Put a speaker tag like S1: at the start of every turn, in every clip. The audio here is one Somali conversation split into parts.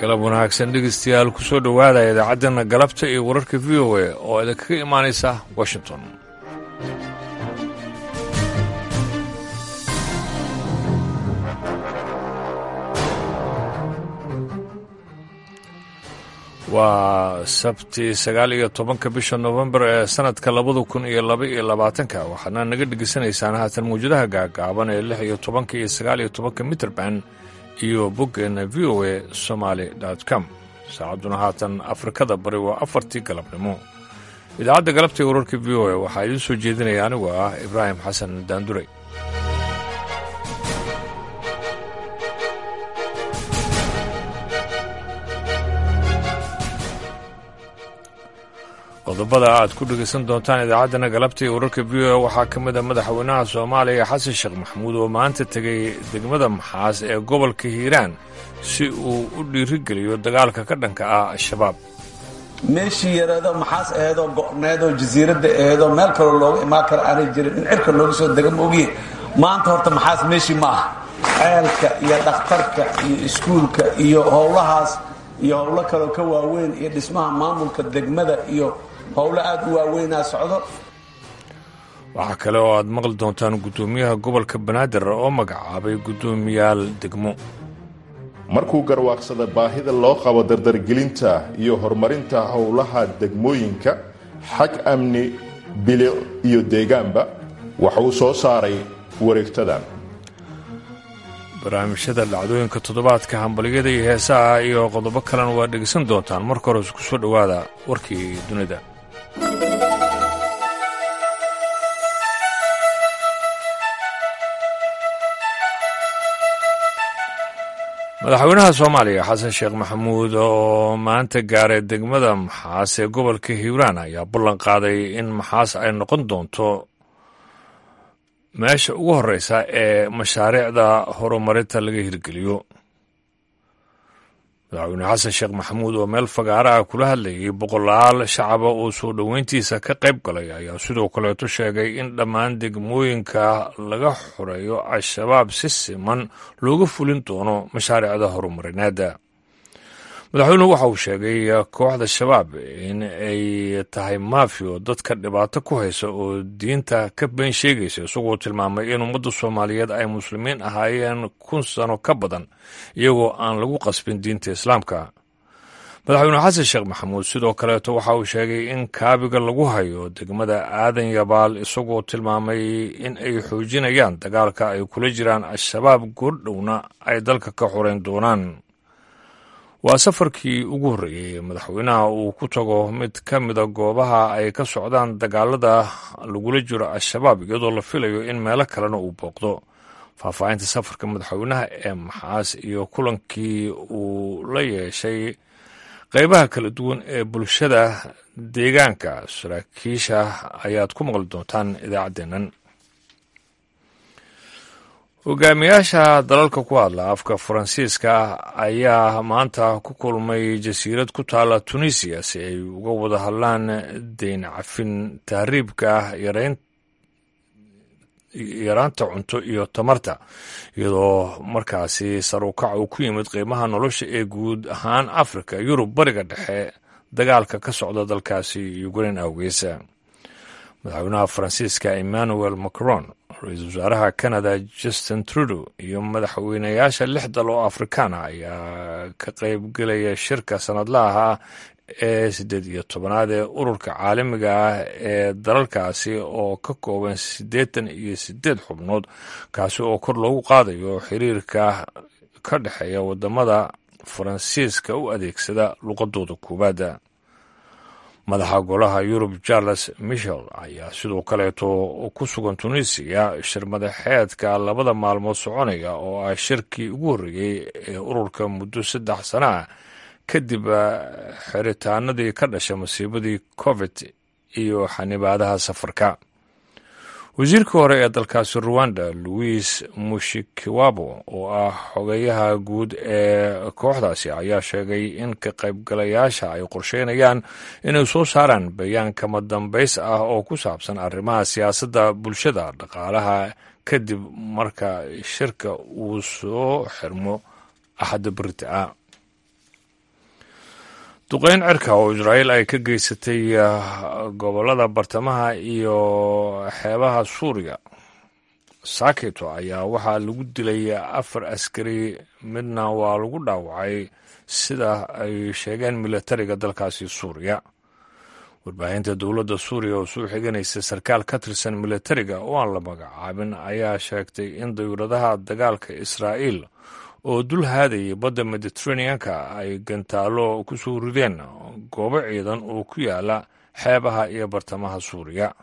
S1: galab wanaagsan dhegeystayaal ku soo dhowaada idaacaddeena galabta iyo wararka v o a oo idinkaga imaanaysa washington waa sabti sagaal iyo tobanka bisha novembar ee sanadka labada kun iyo laba iyo labaatanka waxaadna naga dhegeysanaysaan haatan mawjadaha gaagaaban ee lix iyo tobanka iyo sagaal iyo tobanka mitrband iyo boggeena v o a somaali com saacadduna haatan afrikada bari waa afartii galabnimo idaacadda galabta ee wararka v o a waxaa idiin soo jeedinaya anigoo ah ibraahim xasan daanduray qodobada aad ku dhegaysan doontaan idaacaddana galabta iyo wararka v o a waxaa ka mid a madaxweynaha soomaaliya xasan sheekh maxamuud oo maanta tegay degmada maxaas ee gobolka hiiraan si uu u dhiirigeliyo dagaalka ka dhanka ah al-shabaab
S2: meeshii yareedoo maxaas aheedoo go'needoo jasiiradda aheedoo meel kaloo looga imaan kara aanay jirin in cirka looga soo dega maogiye maanta horta maxaas meeshii ma ah ceelka iyo dhakhtarka iyo iskuulka iyo howlahaas iyo howlo kaloo ka waaweyn iyo dhismaha maamulka degmada iyo howlo aada u waaweynaa socdo
S1: waxaa kale oo aad maqli doontaan guddoomiyaha gobolka banaadir oo magacaabay guddoomiyaal degmo
S3: markuu garwaaqsada baahida loo qabo dardargelinta iyo horumarinta howlaha degmooyinka xag amni bilic iyo deegaanba waxauu soo saaray wareegtadan
S1: barnaamijyada dhacdooyinka toddobaadka hambalyada iyo heesaha iyo qodobo kalena waa dhegeysan doontaan marka hore isku soo dhowaada warkii dunida madaxweynaha soomaaliya xasan sheekh maxamuud oo maanta gaaray degmada maxaas ee gobolka hiiraan ayaa ballan qaaday in maxaas ay noqon doonto meesha ugu horreysa ee mashaariicda horumarinta laga hirgeliyo madaxweyne xasan sheekh maxamuud oo meel fagaara ah kula hadlayay boqolaal shacaba oo soo dhoweyntiisa ka qayb galay ayaa sidoo kaleeto sheegay in dhammaan degmooyinka laga xoreeyo al-shabaab si siman looga fulin doono mashaariicda horumarineedda madaxweynuhu waxa uu sheegay kooxda shabaab in ay tahay maafiyo dadka dhibaato ku haysa oo diinta ka been sheegaysa isagoo tilmaamay in ummadda soomaaliyeed ay muslimiin ahaayeen kun sano ka badan iyagoo aan lagu qasbin diinta islaamka madaxweyne xasan sheekh maxamuud sidoo kaleeto waxa uu sheegay in kaabiga lagu hayo degmada aadan yabaal isagoo tilmaamay in ay xoojinayaan dagaalka ay kula jiraan al-shabaab goordhowna ay dalka ka xoreyn doonaan waa safarkii ugu horreeyey madaxweynaha uu ku tago mid ka mida goobaha ay ka socdaan dagaalada lagula jiro al-shabaab iyadoo la filayo in meelo kalena uu booqdo faahfaahinta safarka madaxweynaha ee maxaas iyo kulankii uu la yeeshay qeybaha kala duwan ee bulshada deegaanka saraakiisha ayaad ku maqli doontaan idaacaddeennan hogaamiyaasha dalalka ku hadla afka faransiiska ayaa maanta ku kulmay jasiirad ku taala tunisiya si ay uga wada hadlaan deyn cafin tahriibka yaraanta cunto iyo tamarta iyadoo markaasi sarukac uu ku yimid qiimaha nolosha ee guud ahaan afrika yurub bariga dhexe dagaalka ka socda dalkaasi ukrain awgeesa madaxweynaha faransiiska emmanuel macron ra-iisul wasaaraha canada justin trudeau iyo madaxweynayaasha lix dal oo afrikaana ayaa ka qaybgelaya shirka sanadlaha ee siddeed iyo tobanaad ee ururka caalamiga ah ee dalalkaasi oo ka kooban siddeetan iyo siddeed xubnood kaasi oo kor loogu qaadayo xiriirka ka dhexeeya wadamada faransiiska u adeegsada luqadooda koowaada madaxa golaha yurub charles michel ayaa sidoo kaleeto ku sugan tunisiya shir madaxeedka labada maalmood soconaya oo ah shirkii ugu horreeyey ee ururka muddo saddex sana ah kadib xiritaanadii ka dhasha masiibadii covid iyo xanibaadaha safarka wasiirkii hore ee dalkaasi ruwanda louis mushikiwabo oo ah xogeyaha guud ee kooxdaasi ayaa sheegay in ka qaybgalayaasha ay qorsheynayaan inay soo saaraan bayaan kama dambays ah oo ku saabsan arrimaha siyaasadda bulshada dhaqaalaha kadib marka shirka uu soo xirmo axadda berita ah duqeyn cirka oo israa'iil ay ka geysatay gobollada bartamaha iyo xeebaha suuriya sakito ayaa waxaa lagu dilay afar askari midna waa lagu dhaawacay sida ay sheegeen militariga dalkaasi suuriya warbaahinta dowladda suuriya oo soo xiganaysa sarkaal ka tirsan militariga oo aan la magacaabin ayaa sheegtay in dawladaha dagaalka israa'iil oo dul haadayay badda mediteraneanka ay gantaalo ku soo rideen goobo ciidan oo ku yaala xeebaha iyo bartamaha suuriya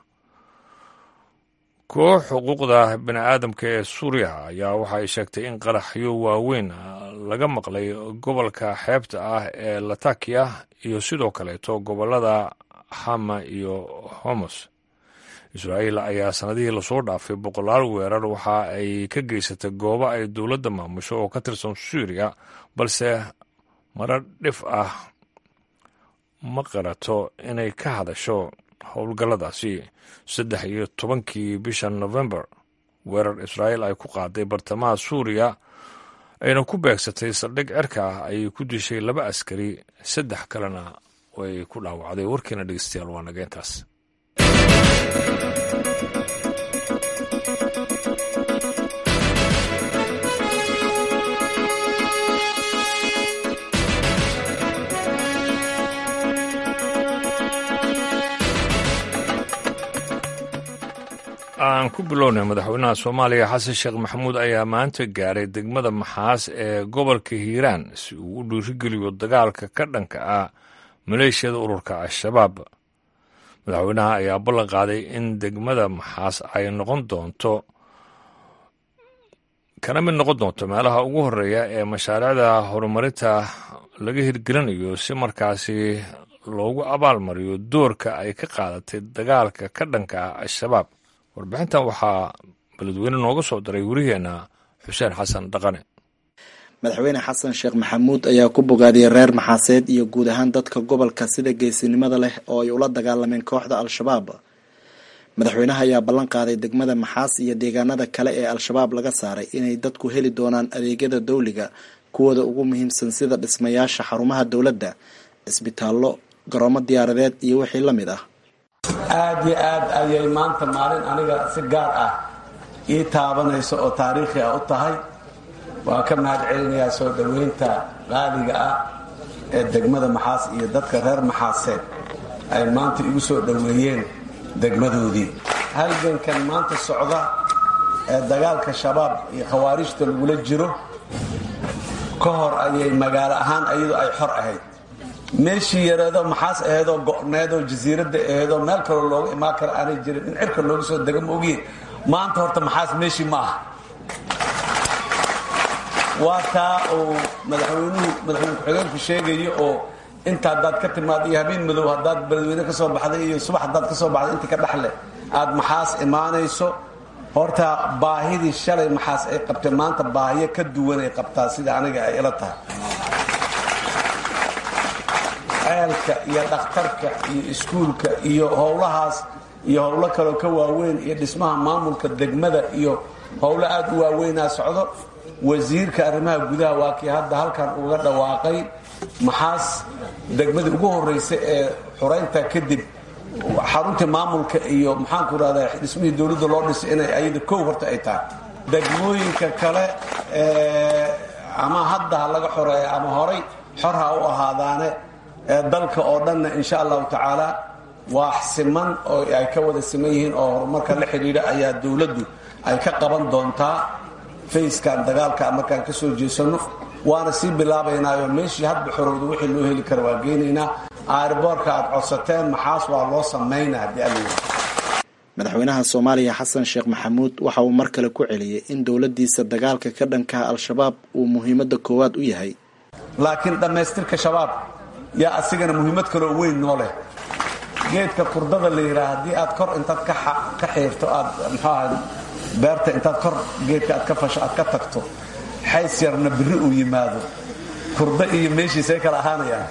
S1: koox xuquuqda bini'aadamka ee suuriya ayaa waxay sheegtay in qaraxyo waaweyn laga maqlay gobolka xeebta ah ee latakiya iyo sidoo kaleeto gobollada hama iyo homos israa'iil ayaa sannadihii lasoo dhaafay boqolaal weerar waxa ay ka geysatay goobo ay dowladda maamusho oo ka tirsan suuriya balse marar dhif ah ma qarato inay ka hadasho howlgalladaasi saddex iyo tobankii bisha novembar weerar israa'iil ay ku qaaday bartamaha suuriya ayna ku beegsatay saldhig cirka ah ayay ku dishay laba askari saddex kalena way ku dhaawacday warkiina dhegeystayaal waa nageentaas aan ku bilownay madaxweynaha soomaaliya xasan sheekh maxamuud ayaa maanta gaaray degmada maxaas ee gobolka hiiraan si uu u dhiirigeliyo dagaalka ka dhanka ah maleeshiyada ururka al-shabaab madaxweynaha ayaa ballan qaaday in degmada maxaas ay noqon doonto kana mid noqon doonto meelaha ugu horeeya ee mashaariicda horumarinta laga hirgelinayo si markaasi loogu abaalmariyo doorka ay ka qaadatay dagaalka ka dhanka ah al-shabaab warbixintan waxaa beledweyne nooga soo diray werigeena xuseen xasan dhaqane
S4: madaxweyne xasan sheekh maxamuud ayaa ku bogaadiyey reer maxaaseed iyo guud ahaan dadka gobolka sida geesinimada leh oo ay ula dagaalameen kooxda al-shabaab madaxweynaha ayaa ballan qaaday degmada maxaas iyo deegaanada kale ee al-shabaab laga saaray inay dadku heli doonaan adeegyada dawliga kuwooda ugu muhiimsan sida dhismayaasha xarumaha dowladda cisbitaallo garoomo diyaaradeed iyo wixii la mid ah
S2: aad iyo aad ayay maanta maalin aniga si gaar ah ii taabanayso oo taariikhi ah u tahay waan ka mahad celinayaa soo dhoweynta qaaliga ah ee degmada maxaas iyo dadka reer maxaaseed ay maanta igu soo dhoweeyeen degmadoodii halgankan maanta socda ee dagaalka shabaab iyo khawaarijta lagula jiro ka hor ayay magaalo ahaan iyadoo ay xor ahayd meeshii yareedoo maxaas aheedoo go'needoo jasiiradda aheedoo meel kaloo looga imaan kara aanay jirin in cirka looga soo dega ma ogiye maanta horta maxaas meeshii ma aha waa taa uu madaxweynuhu madaxweyne ku-xigeenku sheegayo oo inta haddaad ka timaad iyo habeen madow haddaad beledweyne ka soo baxday iyo subax haddaad ka soo baxday inta ka dhexleh aad maxaas imaanayso horta baahidii shalay maxaas ay qabtay maanta baahiyo ka duwan ay qabtaa sida aniga ay ila tahay ceelka iyo dhakhtarka iyo iskuulka iyo howlahaas iyo howlo kaloo ka waaweyn iyo dhismaha maamulka degmada iyo howlo aad u waaweynaa socdo wasiirka arrimaha gudaha waa kii hadda halkan uga dhawaaqay maxaas degmadii ugu horraysa ee xuraynta kadib xaruntii maamulka iyo maxaanku rahdaa dhismihii dowladda loo dhisay inay ayada kow horta ay tahay degmooyinka kale ama hadda ha laga xoreeya ama horay xor ha u ahaadaane dalka oo dhanna insha allahu tacaala waa siman oo ay ka wada siman yihiin oo horumarka la xidhiidha ayaa dowladdu ay ka qaban doontaa fayskan dagaalka markaan ka soo jeesano waana sii bilaabaynaayo meeshii hadba xorowda wixii loo heli kara waa geynaynaa aarboorka aad codsateen maxaas waa loo samaynaa haddii alla
S4: madaxweynaha soomaaliya xasan sheekh maxamuud waxa uu mar kale ku celiyey in dowladdiisa dagaalka ka dhankaha al-shabaab uu muhiimadda koowaad u yahay
S2: laakiin dhammaystirka shabaab yaa asigana muhiimad kaloo weyn noo leh geedka kurdada la yidhaha haddii aad kor intaad ka xiirto aad muxuu aha beerta intaad kor geedka aad ka fasho aad ka tagto xays yarna biri uu yimaado kurda iyo meeshiisay kala ahaanayaan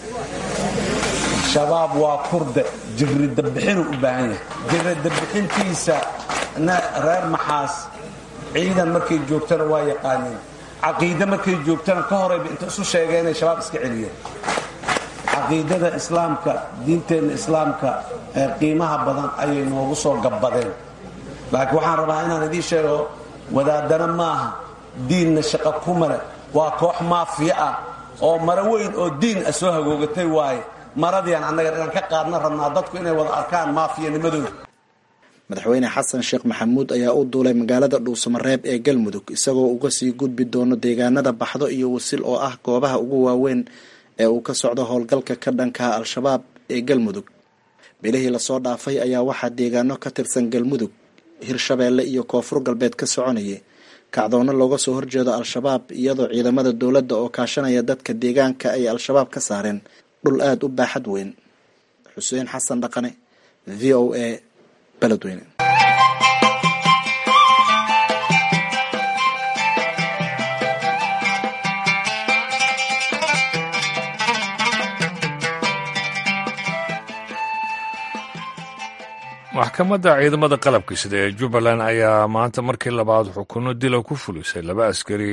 S2: shabaab waa kurde jiridabixinuu u baahan yahay jiridabixintiisa na reer maxaas ciidan markay joogtana waa yaqaaniin caqiide markay joogtana ka horayba inta isu sheegeen inay shabaab iska celiyeen caqiidada islaamka diinteenna islaamka ee qiimaha badan ayay noogu soo gabbadeen laakiin waxaan rabaa inaan idiin sheego wadaadana maaha diinna shaqo ku male waa koox maafiya ah oo maro weyn oo diin ah soo hagoogatay waaye maradiiaan annaga inaan ka qaadna rabnaa dadku inay wada arkaan maafiyanimadooda
S4: madaxweyne xasan sheekh maxamuud ayaa u duulay magaalada dhuusamareeb ee galmudug isagoo uga sii gudbi doono deegaanada baxdo iyo wasil oo ah goobaha ugu waaweyn ee uu ka socdo howlgalka ka dhankaha al-shabaab ee galmudug bilihii lasoo dhaafay ayaa waxaa deegaano ka tirsan galmudug hirshabeelle iyo koonfur galbeed ka soconayay kacdoonno looga soo horjeedo al-shabaab iyadoo ciidamada dowladda oo kaashanaya dadka deegaanka ay al-shabaab ka saareen dhul aada u baaxad weyn xuseen xasan dhaqane v o a beledweyne
S1: maxkamadda ciidamada qalabka sida ee jubbaland ayaa maanta markii labaad xukuno dila ku fulisay laba askari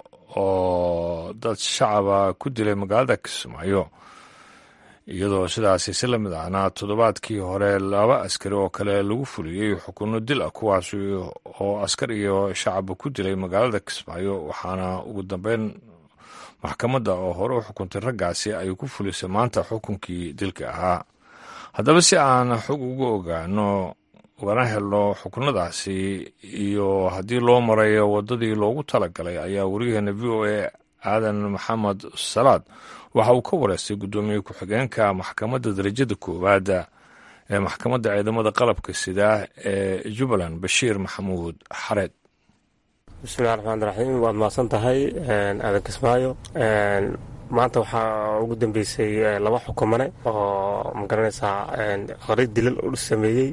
S1: oo dad shacaba ku dilay magaalada kismaayo iyadoo sidaasi si la mid ahna toddobaadkii hore laba askari oo kale lagu fuliyey xukuno dil ah kuwaasi oo askar iyo shacaba ku dilay magaalada kismaayo waxaana ugu dambeyn maxkamadda oo hore u xukuntay raggaasi ay ku fulisay maanta xukunkii dilka ahaa haddaba si aan xog uga ogaano ugana helno xukunadaasi iyo haddii loo marayo waddadii loogu talagalay ayaa wariyaheena v o a aadan maxamed salaad waxa uu ka wareystay guddoomiye ku-xigeenka maxkamadda darajada koowaada ee maxkamadda ciidamada qalabka sida ee jubbaland bashiir maxamuud xareed
S5: bismillahi raxmaan raxiim waad mahadsan tahay aadan kismaayo maanta waxaa ugu dambeysay laba xukumane oo magaranaysaa qari dilal u sameeyey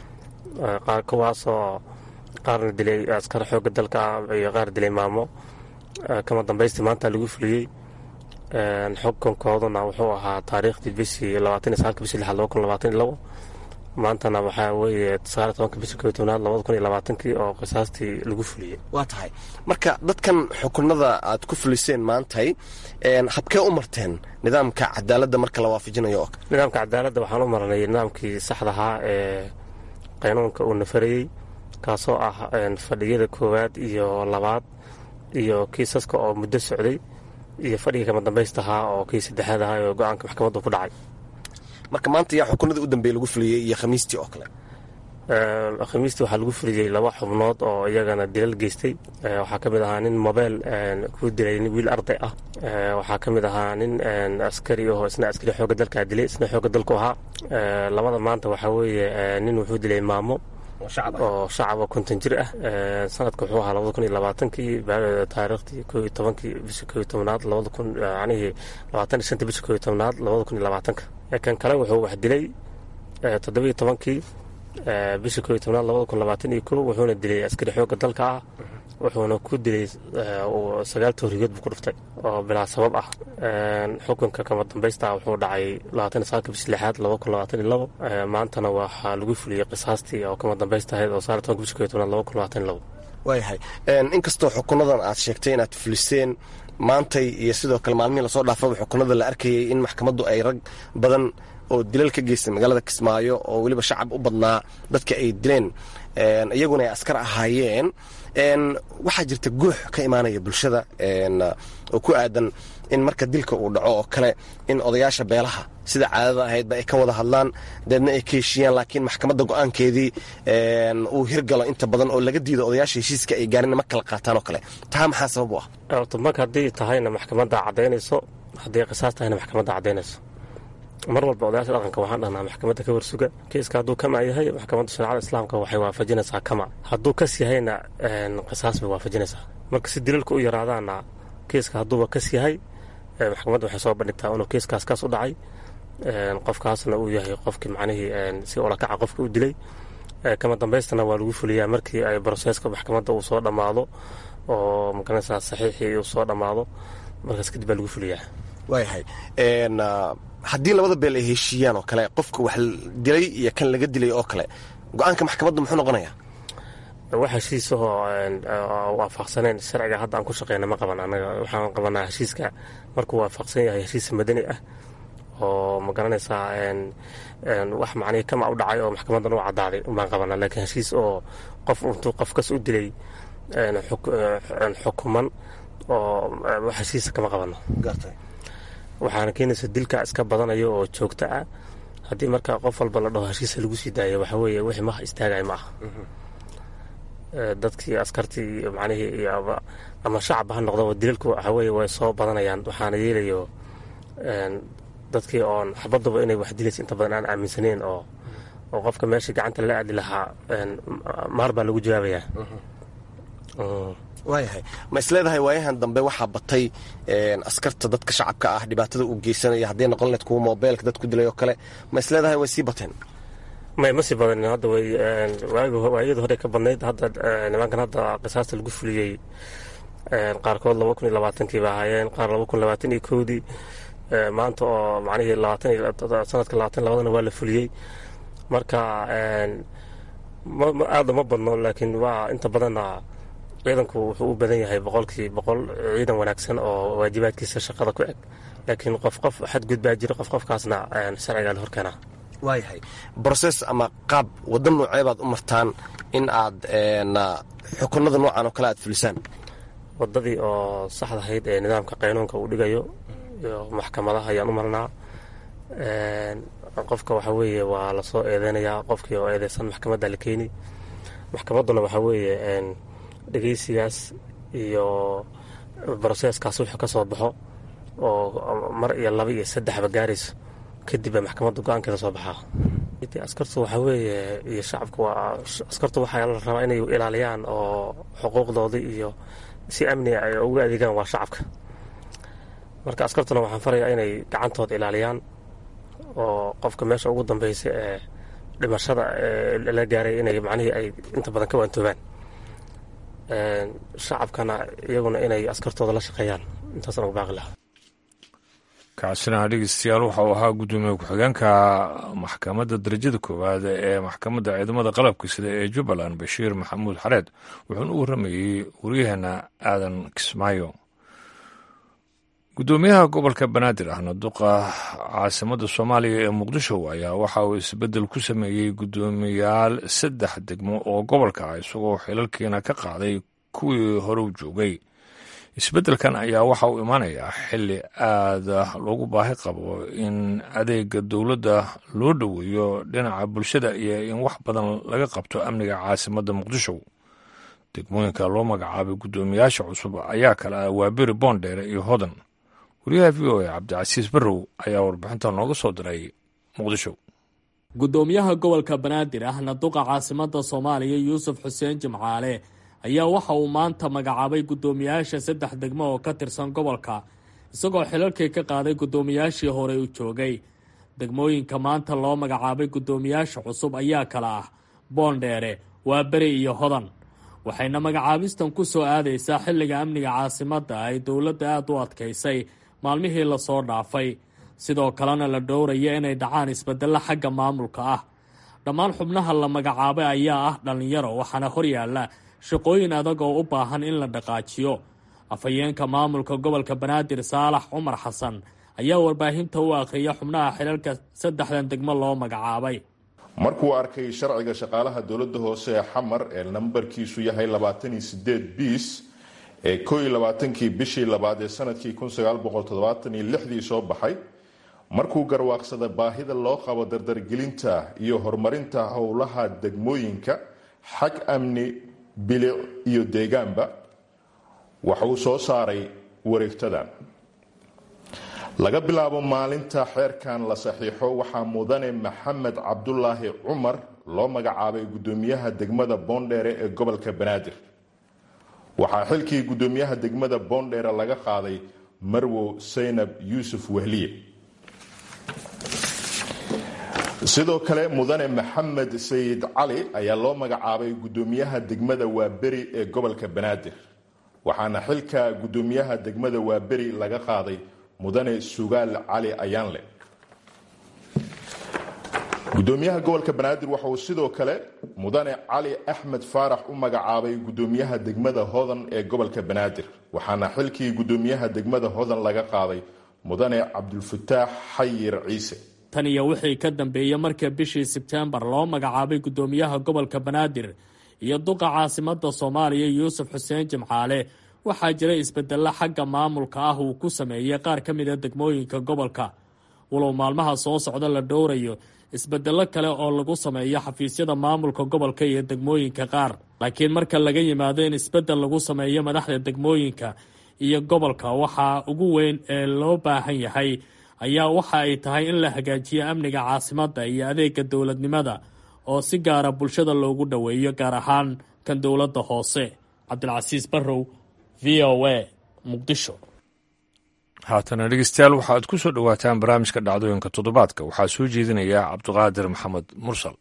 S5: kuwaasoo qaarna dilay askar xooga dalka iyo qaar dilay maamo kama dambaystii maanta lagu fuliyey xukunkooduna wuxuu ahaa taariikhdii bishii labaatan iyo sagaalka bishii lixaad laba kun labaatan iyo labo maantana waxaa weeye sagaal tobanka bishii koo tobnaad labada kun iyo labaatankii oo qisaastii lagu fuliyey
S6: waa tahay marka dadkan xukunada aad ku fuliseen maantay habkee u marteen nidaamka cadaaladda marka la waafajinayo oo
S5: nidaamka cadaaladda waxaan u marnay nidaamkii saxdahaa ee qaynuunka uu nafarayey kaasoo ah fadhiyada koowaad iyo labaad iyo kiisaska oo muddo socday iyo fadhiga kama dambaystahaa oo kii saddexaad ahaa oo go-aanka maxkamaddu ku dhacay
S6: marka maanta yaa xukunadii u dambeeye lagu fuliyey iyo khamiistii oo kale
S5: khamiistii waxaa lagu fuliyey laba xubnood oo iyagana dilal geystay waxaa ka mid ahaa nin mobeel ku dilay wiil arday ah waxaa ka mid ahaa nin askari oo isna askari xooga dalkaa dilay isna xooga dalku ahaa labada maanta waxaa weeye nin wuxuu dilay maamo oo shacaba konton jir ah sanadka wuxuu ahaa labada kun iyo labaatankii taariikhdii koo iyo tobankii bishii koo iyo tobnaad labada kun yanihii labaatan iyo shanta bishii koo iyo tobnaad labada kun iyo labaatanka kan kale wuxuu wax dilay toddobiyo tobankii bishii koo iyo tobnaad labada kun labaatan iyo kow wuxuuna dilay askari xoogga dalka ah wuxuuna ku dilay sagaal tooriyood buu ku dhuftay oo bilaa sabab ah xukunka kama dambaysta wuxuu dhacay labaatan iyo sagaalka bishii lixaad laba kun labaatan iyo labo maantana waxaa lagu fuliyey qisaastii oo kama dambaysta ahayd oo sagaal tobanka bishii koo iyo tobnaad laba kun labaatan iyo labo
S6: waayahay inkastoo xukunadan aad sheegtay inaad fuliseen maantay iyo sidoo kale maalmihii lasoo dhaafaba xukunada la arkayay in maxkamaddu ay rag badan oo dilal ka geystay magaalada kismaayo oo weliba shacab u badnaa dadka ay dileen iyaguna ay askar ahaayeen waxaa jirta guux ka imaanaya bulshada oo ku aadan in marka dilka uu dhaco oo kale in odayaasha beelaha sida caadada ahaydba ay ka wada hadlaan deedna ay ka heshiiyaan laakiin maxkamadda go-aankeedii uu hirgalo inta badan oo laga diido odayaasha heshiiska ay gaarin ma kala qaataan oo kale taa maxaa sabab u ah
S5: marka haddii tahayna maxkamadda caddaynayso haddii qisaas tahayna maxkamadda caddaynayso mar walba odayaasha dhaqanka waxaan dhahnaa maxkamadda ka warsuga kiiska hadduu kama yahay maxkamadda shareecada islaamka waxay waafajinaysaa kama hadduu kas yahayna qisaas bay waafajinaysaa marka si dilalka u yaraadaana kiiska hadduuba kas yahay maxkamadda waxay soo bandhigtaa inuu kiiskaas kaas u dhacay qofkaasna uu yahay qofkii macnihii si olakaca qofka u dilay kama dambaystana waa lagu fuliyaa markii ay broseska maxkamadda uu soo dhammaado oo magaranaysaa saxiixii uu soo dhammaado markaas kadib baa lagu fuliyaa
S6: waayahay haddii labada beel ay heshiiyaan oo kale qofka wax dilay iyo kan laga dilay oo kale go-aanka maxkamadda muxuu noqonayaa
S5: wax heshiisahoo waafaqsaneen sharciga hadda aan ku shaqeyna ma qaban anaga waxaan qabanaa heshiiska markuu waafaqsan yahay heshiis madani ah oo ma garanaysaa wax macnihii kama u dhacay oo maxkamadan u caddaaday baan qabanaa laakiin heshiis oo qof intuu qofkas u dilay xukuman oo wax heshiisa kama qabano waxaana keenaysa dilka iska badanayo oo joogto ah haddii marka qof walba la dhaho heshiisa lagu sii daayo waxa weeye wixii maha istaagay ma aha dadkii askartii macnihii ama shacabba ha noqdaba dilalku waxa weeye way soo badanayaan waxaana yeelayo dadkii oon xabaduba inay wax dilaysa inta badan aan aaminsaneyn oo oo qofka meeshii gacanta lala aadi lahaa maar baa lagu jawaabayaa
S6: waayahay ma isleedahay waayahan dambe waxaa batay askarta dadka shacabka ah dhibaatada uu geysanaya hadday noqon leed kuwa moobeelka dad ku dilay oo kale ma isleedahay way sii bateen
S5: may ma sii badanin hadda way waayada hore ka badnayd hadda nimankan hadda qisaasta lagu fuliyey qaarkood laba kun iyo labaatankii ba ahaayeen qaar laba kun labaatan iyo kowdii maanta oo macnihii labaatan sanadka labaatan labadana waa la fuliyey marka aada ma badno laakiin waa inta badanna ciidanku wuxuu u badan yahay boqolkii boqol ciidan wanaagsan oo waajibaadkiisa shaqada ku eg laakiin qof qof xadgud baa jira qof qofkaasna sharcigaa la horkeenaa
S6: waayahay broses ama qaab wadda noocee baad u martaan in aad xukunada noocan oo kale aad fulisaan
S5: wadadii oo saxdahayd ee nidaamka qaynuunka uu dhigayo iyo maxkamadaha ayaan u marnaa qofka waxa weeye waa lasoo eedeynayaa qofkii oo eedeysan maxkamadda la keeni maxkamadduna waxaa weeye dhegeysigaas iyo broseeskaas wuxuu ka soo baxo oo mar iyo laba iyo saddexba gaarayso kadib baa maxkamadda go-aankeeda soo baxaa askartu waxaa weeye iyo shacabku waa askartu waxaa la rabaa inay ilaaliyaan oo xuquuqdoodii iyo si amni ay ugu adeegaan waa shacabka marka askartuna waxaan farayaa inay gacantooda ilaaliyaan oo qofka meesha ugu dambeysa ee dhimashada la gaaray inay macnihii ay inta badan ka waantoobaan shacabkana iyaguna inay askartooda la shaqeeyaan intaasna ugu baaqi lahaa
S1: kaasina dhegeystayaal waxa uu ahaa guddoomiye ku-xigeenka maxkamadda darajada koowaad ee maxkamadda ciidamada qalabka sida ee jubbaland bashiir maxamuud xareed wuxuuna u warramayey waryaheena aadan kismaayo guddoomiyaha gobolka banaadir ahna duqa caasimadda soomaaliya ee muqdisho ayaa waxa uu isbeddel ku sameeyey guddoomiyaal saddex degmo oo gobolka ah isagoo xilalkiina ka qaaday kuwii hore u joogay isbeddelkan ayaa waxa uu imaanayaa xilli aada loogu baahi qabo in adeega dowladda loo dhoweeyo dhinaca bulshada iyo in wax badan laga qabto amniga caasimadda muqdisho degmooyinka loo magacaabay guddoomiyaasha cusub ayaa kale ah waaberi boondheere iyo hodan wariyaha v o a cabdicasiis barrow ayaa warbixinta nooga soo diray muqdisho
S7: guddoomiyaha gobolka banaadir ahna duqa caasimadda soomaaliya yuusuf xuseen jimcaale ayaa waxa uu maanta magacaabay guddoomiyaasha saddex degmo oo ka tirsan gobolka isagoo xilalkii ka qaaday guddoomiyaashii hore u joogay degmooyinka maanta loo magacaabay guddoomiyaasha cusub ayaa kala ah boondheere waaberi iyo hodan waxayna magacaabistan ku soo aadaysaa xilliga amniga caasimadda ay dowladda aada u adkaysay maalmihii lasoo dhaafay sidoo kalena la dhowraya inay dhacaan isbeddello xagga maamulka ah dhammaan xubnaha la magacaabay ayaa ah dhallinyaro waxaana horyaalla shaqooyin adag oo u baahan in la dhaqaajiyo afhayeenka maamulka gobolka banaadir saalax cumar xasan ayaa warbaahinta u akhriya xubnaha xilalka saddexdan degmo loo magacaabay
S3: markuu arkay sharciga shaqaalaha dowladda hoose ee xamar ee nambarkiisu yahay labaatan iyo sideed biis ee koo iyo labaatankii bishii labaad ee sanadkii kun sagaal boqol toddobaatan iyo lixdii soo baxay markuu garwaaqsada baahida loo qabo dardargelinta iyo horumarinta howlaha degmooyinka xag amni bilic iyo deegaanba waxa uu soo saaray wareegtadan laga bilaabo maalinta xeerkan la saxiixo waxaa mudane maxamed cabdulaahi cumar loo magacaabay guddoomiyaha degmada boondheere ee gobolka banaadir waxaa xilkii guddoomiyaha degmada boondheere laga qaaday marwow saynab yuusuf wehliye sidoo kale mudane maxamed sayid cali ayaa loo magacaabay guddoomiyaha degmada waaberi ee gobolka banaadir waxaana xilka guddoomiyaha degmada waaberi laga qaaday mudane sugaal cali ayaanle gudoomiyaha gobolka banaadir waxa uu sidoo kale mudane cali axmed faarax u magacaabay gudoomiyaha degmada hodan ee gobolka banaadir waxaana xilkii gudoomiyaha degmada hodan laga qaaday mudane cabdulfataax xayir ciise
S7: tan iyo wixii ka dambeeyey marka bishii sebtembar loo magacaabay guddoomiyaha gobolka banaadir iyo duqa caasimada soomaaliya yuusuf xuseen jimcaale waxaa jira isbedelo xagga maamulka ah uu ku sameeyey qaar ka mida degmooyinka gobolka walow maalmaha soo socda la dhowrayo isbedelo kale oo lagu sameeyo xafiisyada maamulka gobolka iyo degmooyinka qaar laakiin marka laga yimaado in isbedel lagu sameeyo madaxda degmooyinka iyo gobolka waxaa ugu weyn ee loo baahan yahay ayaa waxa ay tahay in la hagaajiyo amniga caasimadda iyo adeega dowladnimada oo si gaara bulshada loogu dhoweeyo gaar ahaan kan dowladda hoose cabdilcasiis barrow v o a muqdisho
S1: haatana dhegeystayaal waxaad ku soo dhowaataan barnaamijka dhacdooyinka toddobaadka waxaa soo jeedinaya cabdiqaadir maxamed mursal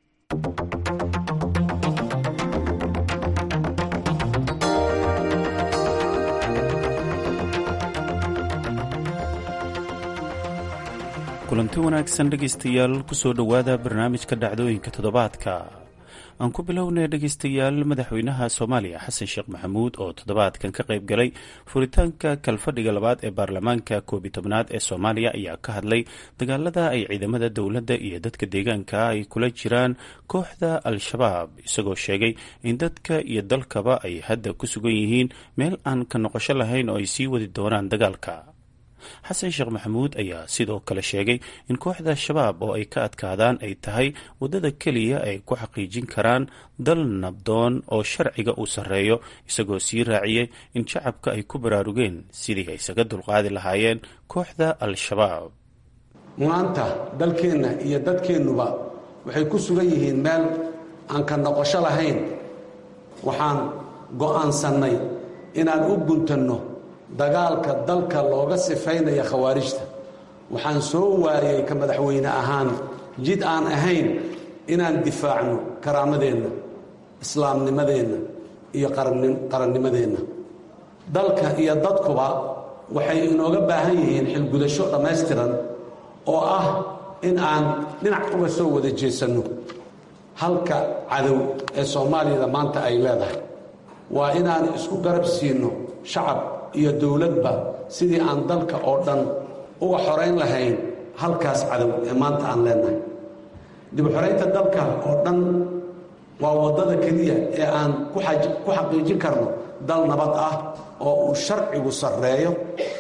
S8: kulanti wanaagsan dhegaystayaal kusoo dhowaada barnaamijka dhacdooyinka toddobaadka aan ku bilownay dhegaystayaal madaxweynaha soomaaliya xasan sheekh maxamuud oo toddobaadkan ka qayb galay furitaanka kalfadhiga labaad ee baarlamaanka koobi tobnaad ee soomaaliya ayaa ka hadlay dagaalada ay ciidamada dowladda iyo dadka deegaanka ay kula jiraan kooxda al-shabaab isagoo sheegay in dadka iyo dalkaba ay hadda ku sugan yihiin meel aan ka noqosho lahayn oo ay sii wadi doonaan dagaalka xasan sheekh maxamuud ayaa sidoo kale sheegay in kooxda shabaab oo ay ka adkaadaan ay tahay waddada keliya ay ku xaqiijin karaan dal nabdoon oo sharciga uu sarreeyo isagoo sii raaciyey in shacabka ay ku baraarugeen sidii ay isaga dulqaadi lahaayeen kooxda al-shabaab
S2: maanta dalkeenna iyo dadkeennuba waxay ku sugan yihiin meel aan ka noqosho lahayn waxaan go'aansannay inaan u guntanno dagaalka dalka looga sifaynaya khawaarijta waxaan soo waayay ka madaxweyne ahaan jid aan ahayn inaan difaacno karaamadeenna islaamnimadeenna iyo qarannimadeenna dalka iyo dadkuba waxay inooga baahan yihiin xilgudasho dhammaystiran oo ah in aan dhinac uga soo wada jeesanno halka cadow ee soomaaliyada maanta ay leedahay waa inaan isku garab siino shacab iyo dowladba sidii aan dalka oo dhan uga xorayn lahayn halkaas cadow ee maanta aan leenahay dib u xoraynta dalka oo dhan waa waddada keliya ee aan ku xaqiijin karno dal nabad ah oo uu sharcigu sarreeyo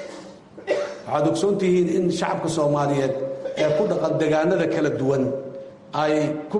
S2: waxaad ogsoon tihiin in shacabka soomaaliyeed ee ku dhaqan degaanada kala duwan ay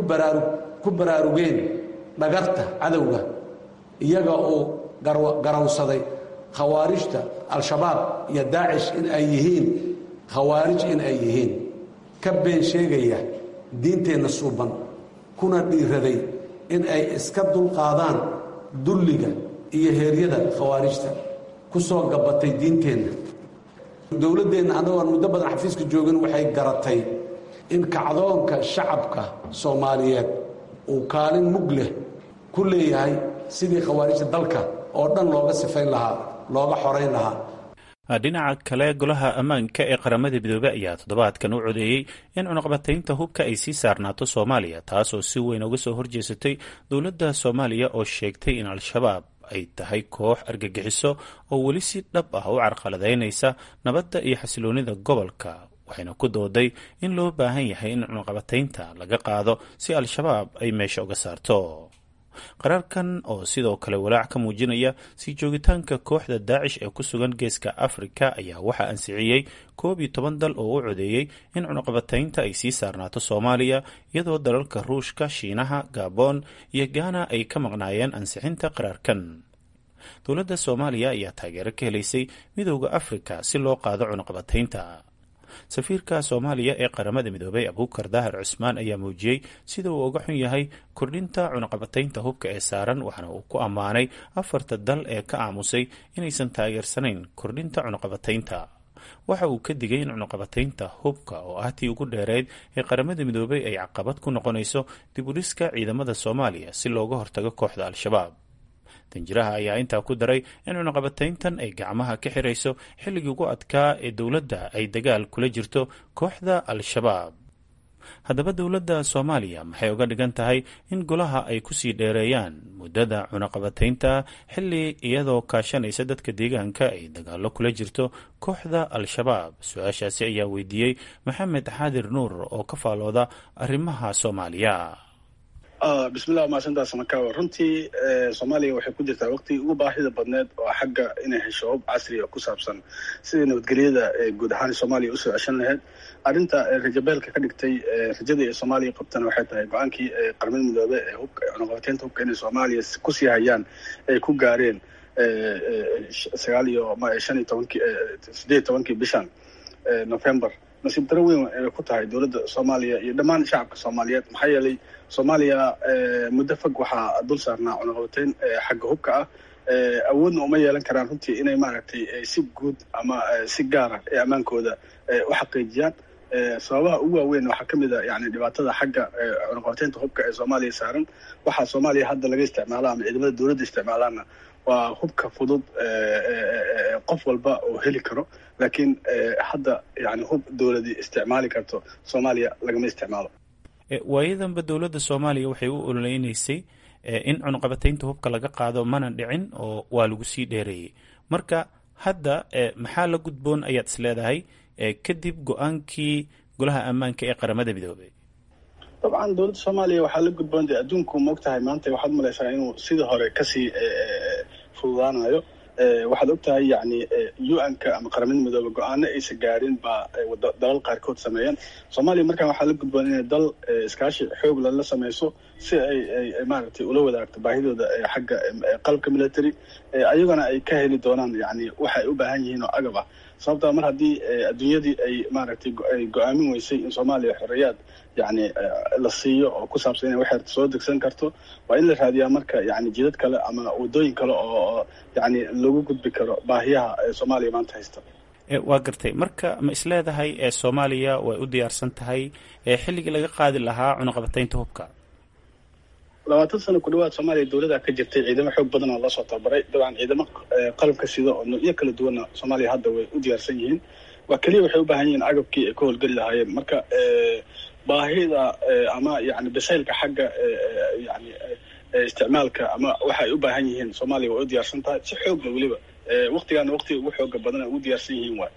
S2: ku baraarugeen dhagarta cadowga iyaga uu garawsaday khawaarijta al-shabaab iyo daacish in ay yihiin khawaarij in ay yihiin ka been sheegaya diinteenna suuban kuna dhiiraday in ay iska dulqaadaan dulliga iyo heeryada khawaarijta ku soo gabatay diinteenna dowladdeenna annagoon muddo badan xafiiska joogin waxay garatay in kacdoonka shacabka soomaaliyeed uu kaalin mug leh ku leeyahay sidii khawaarijta dalka oo dhan looga sifayn lahaa looga xorayn lahaa
S8: dhinaca kale golaha ammaanka ee qaramada midoobey ayaa toddobaadkan u codeeyey in cunaqbataynta hubka ay sii saarnaato soomaaliya taasoo si weyn uga soo horjeesatay dowladda soomaaliya oo sheegtay in al-shabaab ay tahay koox argagixiso oo weli si dhab ah u carqaladaynaysa nabadda iyo xasiloonida gobolka waxayna ku dooday in loo baahan yahay in cunaqabataynta laga qaado si al-shabaab ay meesha uga saarto qaraarkan oo sidoo kale walaac ka muujinaya sii joogitaanka kooxda daacish ee ku sugan geeska afrika ayaa waxaa ansixiyey koob iyo toban dal oo u codeeyey in cunaqabataynta ay sii saarnaato soomaaliya iyadoo dalalka ruushka shiinaha gabon iyo gaana ay ka maqnaayeen ansixinta qaraarkan dowladda soomaaliya ayaa taageero ka helaysay midooda afrika si loo qaado cunaqabataynta safiirka soomaaliya ee qaramada midoobey abuukar daahir cusmaan ayaa muujiyey sida uu uga xun yahay kordhinta cunaqabataynta hubka ee saaran waxaana uu ku ammaanay afarta dal ee ka aamusay inaysan taageersanayn kordhinta cunaqabataynta waxa uu ka digay in cunaqabataynta hubka oo ah tii ugu dheereyd ee qaramada midoobey ay caqabad ku noqonayso dib u dhiska ciidamada soomaaliya si looga hortago kooxda al-shabaab danjiraha ayaa intaa ku daray in cunaqabatayntan ay gacmaha ka xirayso xilligii ugu adkaa ee dowladda ay dagaal kula jirto kooxda al-shabaab haddaba dowladda soomaaliya maxay uga dhigan tahay in golaha ay kusii dheereeyaan muddada cunaqabataynta xilli iyadoo kaashanaysa dadka deegaanka ay dagaalo kula jirto kooxda al-shabaab su-aashaasi ayaa weydiiyey maxamed xaadir nuur oo ka faalooda arrimaha soomaaliya
S9: bismillah mahadsantaa samakawa runtii soomaaliya waxay ku jirtaa waqtigii ugu baahida badneed oo xagga inay hesho hub casriga ku saabsan sidai nabadgelyada guud ahaan soomaaliya usoo ceshan lahayd arrinta rajabeelka ka dhigtay rajada ee soomaaliya qabtana waxay tahay go-aankii qaramada midoobe ee hubka cunaqabateynta hubka inay soomaaliya kusii hayaan ay ku gaareen sagaal iyo shan iyo tobankii sideed iyo tobankii bishan november nasiib daro weyn ay ku tahay dowladda soomaaliya iyo dhammaan shacabka soomaaliyeed maxaa yeelay soomaaliya muddo fog waxaa dul saarnaa cunaqabateyn xagga hubka ah awoodna uma yeelan karaan runtii inay maaragtay si guud ama si gaara ee ammaankooda u xaqiijiyaan sababaha ugu waaweyn waxaa ka mid a yani dhibaatada xagga cunaqabateynta hubka ee soomaaliya saaran waxaa soomaaliya hadda laga isticmaala ama ciidamada dowladda isticmaalaana waa hubka fudud qof walba oo heli karo laakiin hadda yani hub dowladi isticmaali karto soomaaliya lagama isticmaalo
S8: waayadanba dowladda soomaaliya waxay u ololeynaysay in cunaqabataynta hubka laga qaado mana dhicin oo waa lagu sii dheereeyey marka hadda maxaa la gudboon ayaad is leedahay kadib go-aankii golaha ammaanka ee qaramada midoobey
S9: dabcan dowladda soomaaliya waxaa la gudboon de adduunku maog tahay maanta waxaad malaysaa inuu sidii hore kasii fududaanayo waxaad og tahay yani u-n-ka ama qaramada midoobe go-aano aysa gaarin baa dalal qaarkood sameeyeen soomaaliya markaan waxaa la gudboon inay dal iskaashi xoog lala sameyso si ay maaragtay ula wadaagto baahidooda xagga qalabka military ayagona ay ka heli doonaan yani waxa ay u baahan yihiin oo agab ah sababtaa mar haddii adduunyadii ay maaragtay ay go-aamin weysay in soomaaliya xoreyaad yani la siiyo oo ku saabsan inay waxeer soo degsan karto waa in la raadiyaa marka yani jidad kale ama wadooyin kale oo yani lagu gudbi karo baahiyaha soomaaliya maanta haysta
S8: waa gartay marka ma isleedahay soomaaliya way u diyaarsan tahay xilligii laga qaadi lahaa cunaqabataynta hubka
S9: labaatan sano ku dhawaad soomaaliya dowlada ka jirtay ciidamo xoog badan oo lasoo tababaray dabcan ciidamo qalabka sida oo noocyo kala duwanna soomaaliya hadda way u diyaarsan yihiin waa keliya waxay u baahan yihiin agabkii ay ka howlgeli lahaayeen marka baahida ama yani basaylka xagga yani isticmaalka ama waxa ay u baahan yihiin soomaaliya way u diyaarsan tahay si xoogla weliba waktigaana waktiga ugu xooga badan ugu diyaarsan yihiin waay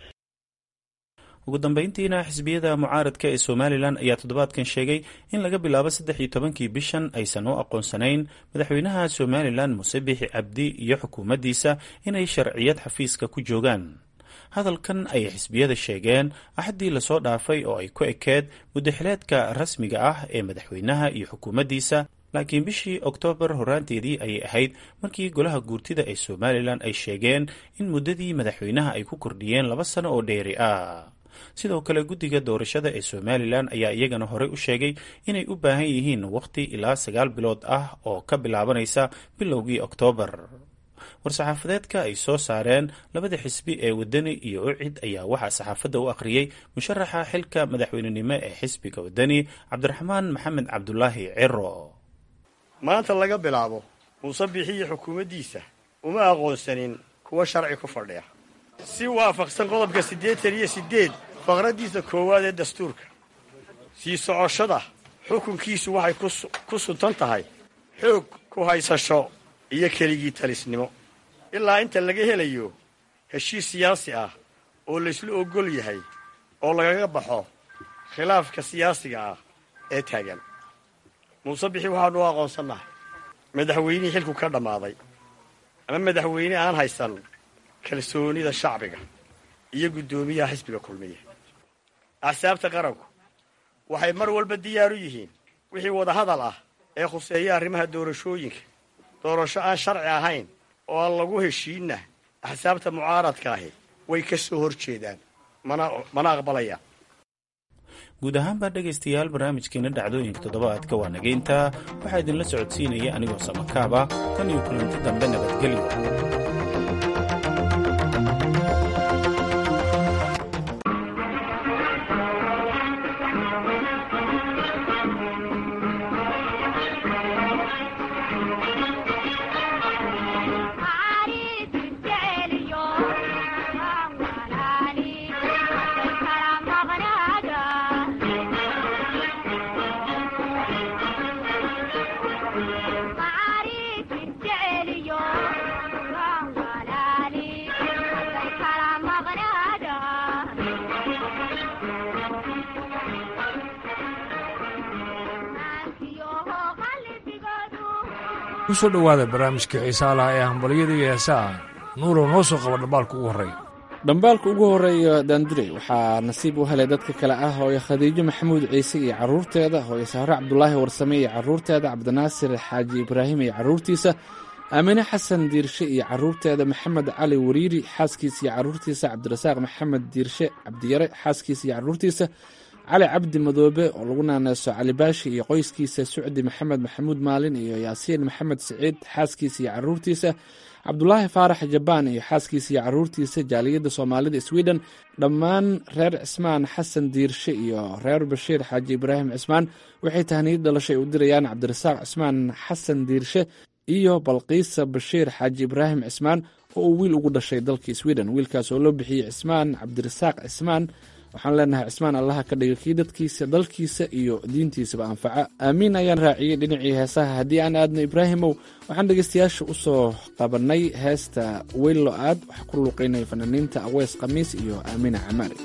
S8: ugu dambeyntiina xisbiyada mucaaradka ee somalilan ayaa toddobaadkan sheegay in laga bilaabo saddex iyo tobankii bishan aysan u aqoonsanayn madaxweynaha somalilan muse bixi cabdi iyo xukuumaddiisa inay sharciyad xafiiska ku joogaan hadalkan ayay xisbiyada sheegeen axaddii lasoo dhaafay oo ay ku ekeed muddaxileedka rasmiga ah ee madaxweynaha iyo xukuumaddiisa laakiin bishii oktoobar horaanteedii ayay ahayd markii golaha guurtida ee somalilan ay sheegeen in muddadii madaxweynaha ay ku kordhiyeen laba sano oo dheeri ah sidoo kale guddiga doorashada ee somalilan ayaa iyagana horey u sheegay inay u baahan yihiin wakhti ilaa sagaal bilood ah oo ka bilaabanaysa bilowgii oktoobar war-saxaafadeedka ay soo saareen labada xisbi ee wadani iyo ucid ayaa waxaa saxaafadda u akhriyey musharaxa xilka madaxweynenimo ee xisbiga wadani cabdiraxmaan maxamed cabdulaahi ciro
S10: maanta laga bilaabo muuse bixiyo xukuumaddiisa uma aqoonsanin kuwa sharci ku fadhiya si waafaqsan qodobka siddeetan iyo siddeed faqraddiisa koowaad ee dastuurka sii socoshada xukunkiisu waxay ku suntan tahay xoog ku haysasho iyo keligii talisnimo ilaa inta laga helayo heshiis siyaasi ah oo laysla ogol yahay oo lagaga baxo khilaafka siyaasiga ah ee taagan muuse bixi waxaanu u aqoonsannahay madaxweynihii xilku ka dhammaaday ama madaxweyne aan haysan kalsoonida shacbiga iyo guddoomiyaha xisbiga kulmiya axsaabta qaranku waxay mar walba diyaar u yihiin wixii wadahadal ah ee khuseeya arrimaha doorashooyinka doorasho aan sharci ahayn oo aan lagu heshiinna axsaabta mucaaradka ahi way ka soo hor jeedaan mana aqbalayaan
S8: guud ahaanbaa dhegaystayaal barnaamijkeena dhacdooyinka toddobaadka waa nageyntaa waxaa idinla socodsiinaya anigoo samakaaba tan iyo kulanti dambe nabadgelyo
S1: ku soo dhowaada barnaamijka xiisaa laha ee hambalyada iyo heesaha nuurow noo soo qaba dhambaalka ugu horreeya
S11: dhambaalka ugu horreeya daandurey waxaa nasiib u helay dadka kale ah hooyo khadiijo maxamuud ciise iyo carruurteeda hooyo sahre cabdulaahi warsame iyo carruurteeda cabdinaasir xaaji ibraahim iyo carruurtiisa aamine xasan diirshe iyo carruurteeda maxamed cali wariiri xaaskiisa iyo carruurtiisa cabdirasaaq maxamed diirshe cabdiyare xaaskiisa iyo carruurtiisa cali cabdi madoobe oo lagu naaneyso cali baashi iyo qoyskiisa sucdi maxamed maxamuud maalin iyo yaasiin maxamed siciid xaaskiisa iyo carruurtiisa cabdulaahi faarax jabaan iyo xaaskiisa iyo carruurtiisa jaaliyadda soomaalida sweden dhammaan reer cismaan xasan diirshe iyo reer bashiir xaaji ibraahim cismaan waxay tahniyad dhalashay u dirayaan cabdirasaaq cismaan xasan diirshe iyo balqiisa bashiir xaaji ibraahim cismaan oo uu wiil ugu dhashay dalka sweden wiilkaas oo loo bixiyey cismaan cabdirasaaq cismaan waxaan leenahay cismaan allaha ka dhiga kii dadkiisa dalkiisa iyo diintiisaba anfaca aamiin ayaan raaciyey dhinacii heesaha haddii aan aadno ibraahimow waxaan dhegeystayaasha u soo qabannay heesta weylo aad waxaa ku luuqaynaya fanaaniinta aweys khamiis iyo aamiina camaari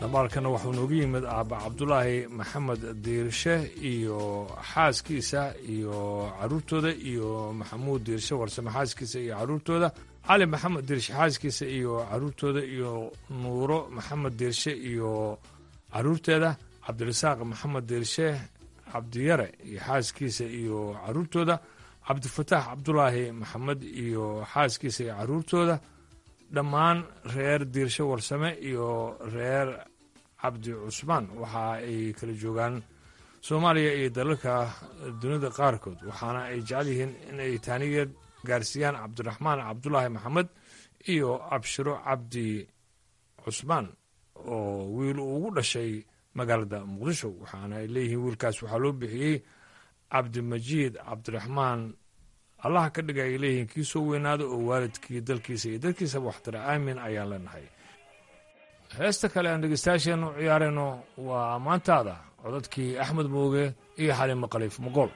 S1: dabaalkana wuxuu noogu yimid aaba cabdulaahi maxamed diirshe iyo xaaskiisa iyo caruurtooda iyo maxamuud diirshe warsame xaaskiisa iyo caruurtooda cali maxamed diirshe xaaskiisa iyo caruurtooda iyo nuuro maxamed diirshe iyo caruurteeda cabdirasaaq maxamed diirshe cabdiyare iyo xaaskiisa iyo caruurtooda cabdifataax cabdulaahi maxamed iyo xaaskiisa iyo caruurtooda dhammaan reer diirshe warsame iyo reer cabdi cusmaan waxa ay kala joogaan soomaaliya iyo dalalka dunida qaarkood waxaana ay jecel yihiin in ay taanigeed gaarsiiyaan cabdiraxmaan cabdulaahi maxamed iyo abshiro cabdi cusmaan oo wiil uu ugu dhashay magaalada muqdisho waxaana ay leeyihiin wiilkaas waxaa loo bixiyey cabdimajiid cabdiraxmaan allaha ka dhiga ay leeyihiin kii soo weynaada oo waalidkii dalkiisa iyo dadkiisaba waxtara aamin ayaan leenahay heesta kale aan dhegeystayaasheennu ciyaarayno waa maantaada codadkii axmed mooge iyo xalimo khaliif mogool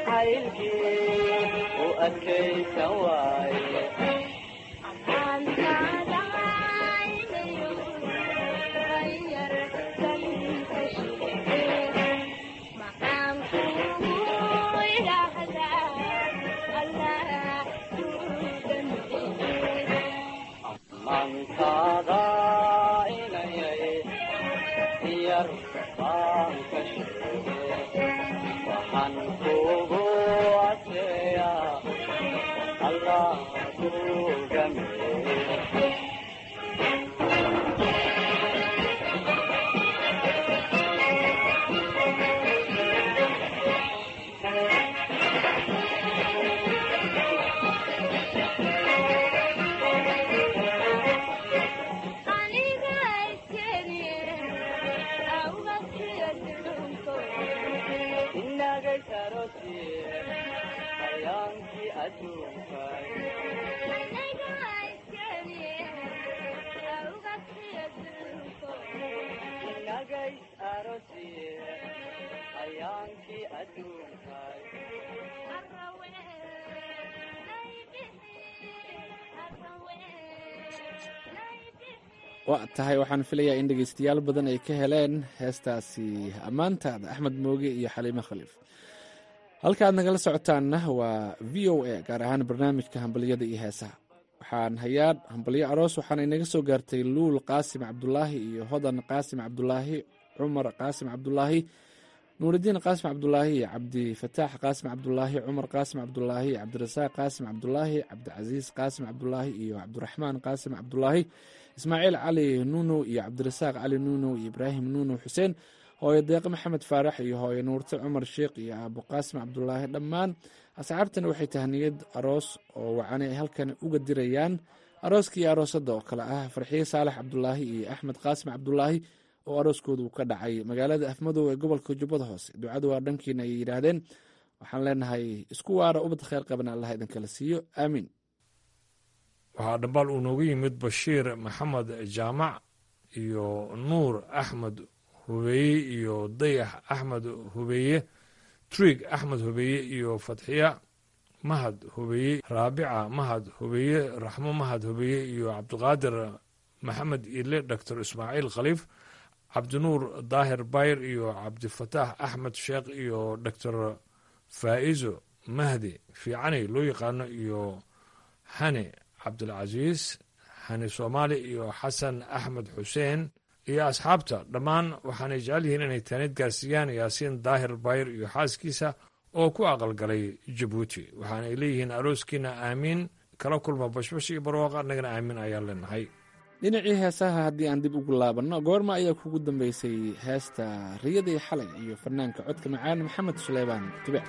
S12: u adkaysan waaye arrintaada inayay yar baan ka sheege waxaan kugu adkeeyaa allah kugameeye
S11: waa tahay waxaan filayaa in dhegeystayaal badan ay ka heleen heestaasi ammaantaada axmed mooge iyo xaliime khaliif halka aad nagala socotaanna waa v o a gaar ahaan barnaamijka hambalyada iyo heesaha waxaan hayaa hambalyo aroos waxaana inaga soo gaartay luul qaasim cabdulaahi iyo hodan qaasim cabdulaahi cumar qaasim cabdulaahi nuuridiin qaasim cabdulaahi iyo cabdifataax qaasim cabdulaahi cumar qaasim cabdulaahi cabdirasaaq qaasim cabdulaahi cabdicasiis qaasim cabdulaahi iyo cabdiraxmaan qaasim cabdulaahi ismaaciil cali nuunow iyo cabdirasaaq cali nuunow iyo ibraahim nuunow xuseen hooyo deeqe maxamed faarax iyo hooyo nuurte cumar sheekh iyo aabo qaasim cabdulaahi dhammaan asxaabtani waxay tahniyad aroos oo wacani ay halkan uga dirayaan arooskii aroosadda oo kale ah farxiye saalax cabdulaahi iyo axmed qaasim cabdulaahi oo arooskoodu ka dhacay magaalada afmadow ee gobolka jubbada hoose ducadu waa dhankiina ayay yidhaahdeen waxaan leenahay isku waara ubad kheyr qaban allah idinkala siiyo aamiin
S1: waxaa dhambaal uu noogu yimid bashiir maxamed jaamac iyo nuur axmed hubeeye iyo dayax axmed hubeeye trig axmed hubeeye iyo fatxiya mahad hubeeye raabica mahad hubeeye raxmo mahad hubeeye iyo cabdiqaadir maxamed ile doctor ismaaciil khaliif cabdinuur daahir bayr iyo cabdifataax axmed sheekh iyo doctor faa'izo mahdi fiicani loo yaqaano iyo hani cabdilcasiis hani soomaali iyo xasan axmed xuseen iyo asxaabta dhammaan waxaanay jecel yihiin inay taanid gaarsiiyaan yaasiin daahir bayr iyo xaaskiisa oo ku aqalgalay jabuuti waxaanay leeyihiin arooskiina aamiin kala kulma bashbash iyo barwaaqa annagana aamiin ayaan leenahay
S11: dhinacii heesaha haddii aan dib ugu laabanno goorma ayaa kugu dambeysay heesta riyadii xalay iyo fanaanka codka macaan maxamed suleymaan tubec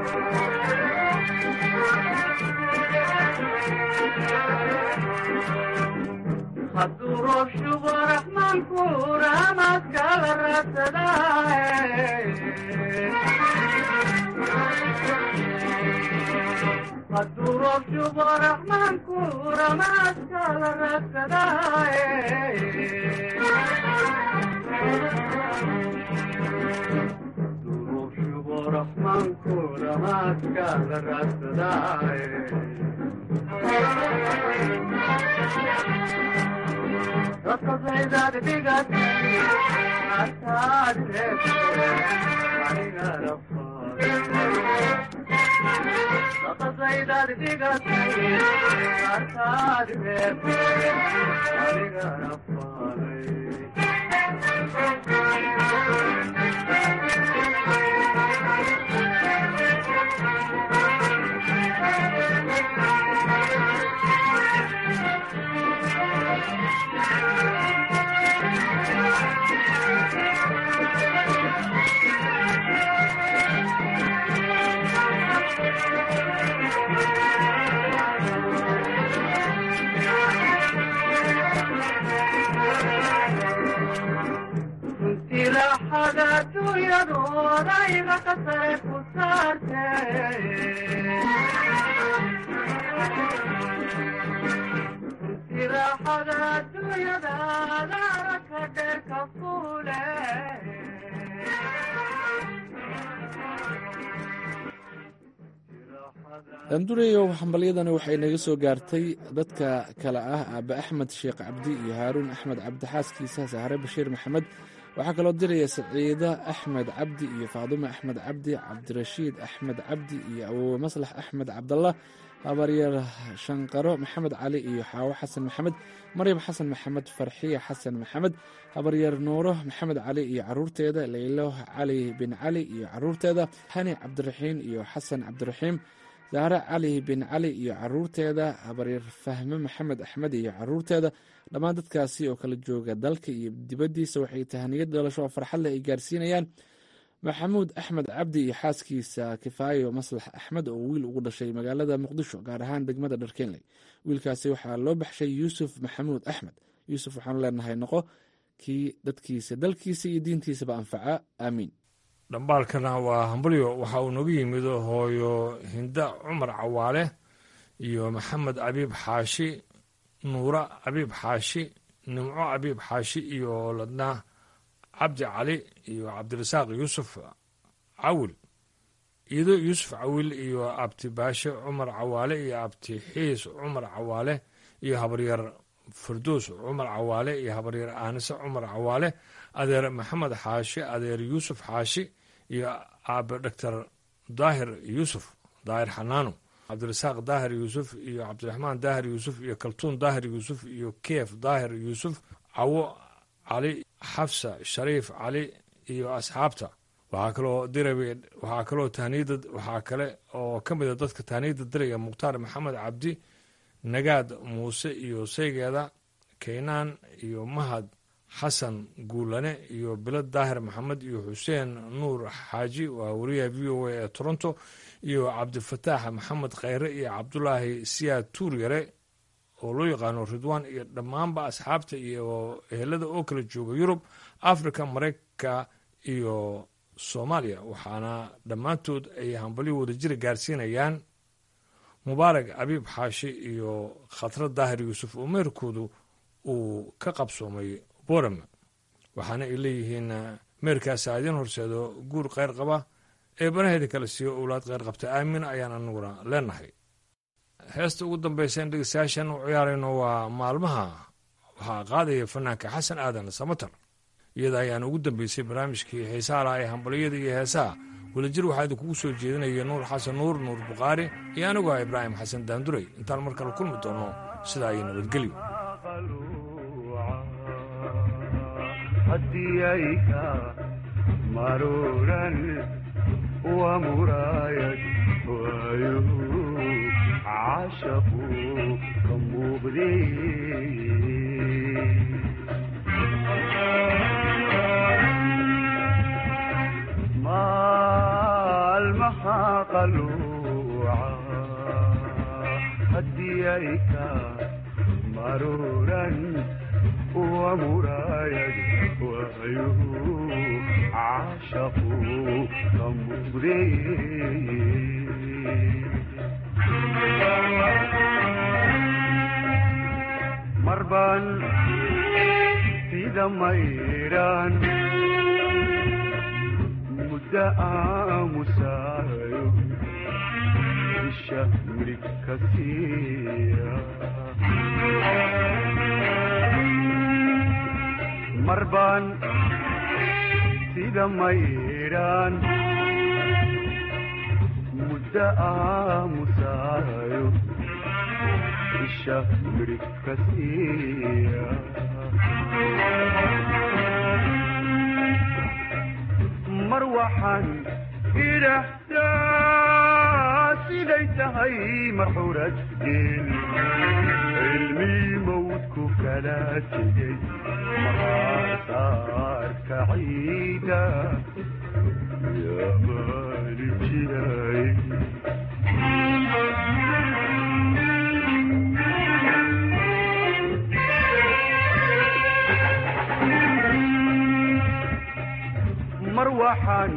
S12: hadduu roob shubo raxmaanku raamaskala hadduu roob shubo raxmaanku ramaskala raxmaanku ramaskala raaxada dunyadooda iga qasare ku saarte raaxada dunyadaada araka dheerka fuule
S11: daandureyow hambalyadani waxay naga soo gaartay dadka kale ah aabe axmed sheekh cabdi iyo haaruun axmed cabdi xaaskiisa sahre bashiir maxamed waxaa kaloo diraya saciida axmed cabdi iyo faadume axmed cabdi cabdirashiid axmed cabdi iyo awowe maslax axmed cabdallah habaryar shanqaro maxamed cali iyo xaawo xasan maxamed maryam xasan maxamed farxiya xasan maxamed habaryar nuuro maxamed cali iyo caruurteeda leylo cali bin cali iyo caruurteeda hani cabdiraxiin iyo xasan cabdiraxiim zahre cali bin cali iyo caruurteeda habaryar fahme maxamed axmed iyo caruurteeda dhammaan dadkaasi oo kala jooga dalka iyo dibaddiisa waxay tahaniyad dhalasho oo farxad leh ay gaarsiinayaan maxamuud axmed cabdi iyo xaaskiisa kifaayo maslax axmed oo wiil ugu dhashay magaalada muqdisho gaar ahaan degmada dharkeenley wiilkaasi waxaa loo baxshay yuusuf maxamuud axmed yuusuf waxaanu leenahay noqo kii dadkiisa dalkiisa iyo diintiisaba anfaca aamiin
S1: dhambaalkana waa hambalyo waxa uu nooga yimid hooyo hinda cumar cawaale iyo maxamed cabiib xaashi nuura cabiib xaashi nimco cabiib xaashi iyo ladna cabdi cali iyo cabdirasaaq yuusuf cawil iido yuusuf cawil iyo abti baashe cumar cawaale iyo abti xiis cumar cawaale iyo habaryar fardoos cumar cawaale iyo habaryar aanise cumar cawaale adeer maxamed xaashi adeer yuusuf xaashi iyo aabe doctor daahir yuusuf daahir xanaano cabdirasaaq daahir yuusuf iyo cabdiraxmaan daahir yuusuf iyo kaltuun daahir yuusuf iyo keef daahir yuusuf cawo cali xafsa shariif cali iyo asxaabta waxaa kaloo dirabe waxaa kaloo tahniyada waxaa kale oo ka mida dadka tahniyada diraya mukhtaar maxamed cabdi nagaad muuse iyo saygeeda kaynaan iyo mahad xasan guulane iyo bilad daahir maxamed iyo xuseen nuur xaaji waa wariyaha v o a ee toronto iyo cabdifataax maxamed kheyre iyo cabdulaahi siyaad tuuryare oo loo yaqaano ridwaan iyo dhammaanba asxaabta iyo ehelada oo kala jooga yurub africa mareykanka iyo soomaaliya waxaana dhammaantood ay hambalyo wadajira gaarsiinayaan mubaarak abiib xaashi iyo khatra daahir yuusuf oo meerkoodu uu ka qabsoomay boram waxaana ay leeyihiin meerkaasa idiin horseedo guur kheyr qaba ee banaheeda kala siiyo owlaad kheyr qabta aamin ayaan anaguna leenahay heesta ugu dambaysa in dhegeystayaashan u ciyaarayno waa maalmaha waxaa qaadaya fanaanka xasan aadan samatar iyada ayaan ugu dambeysay barnaamijkii heesaha laha ee hambaliyada iyo heesaha wadajir waxaa idinkugu soo jeedinaya nuur xasan nuur nuur bukhaari iyo anigu ah ibraahim xasan daanduray intaan mar kale kulmi doonno sidaa iyo nabadgelyo
S13: hadiyayka maruran wa muraayad waayuhu cashaqu ka muuqday maalmaha qalluuca haddii ay ka maruuran wa muraayad waayuhu caashaqu ka muuqdee mar baan sida mayraan muddo aamusaayo isha mirig ka siiya mar baan sida mayraan muddo aamusaayo isha mirig ka siiya mar waxaan idhahdaa siday tahay marxurad geel cilmii mawdku kala tegey maqaasaarka ciida yaa maalin jiray mar waxaan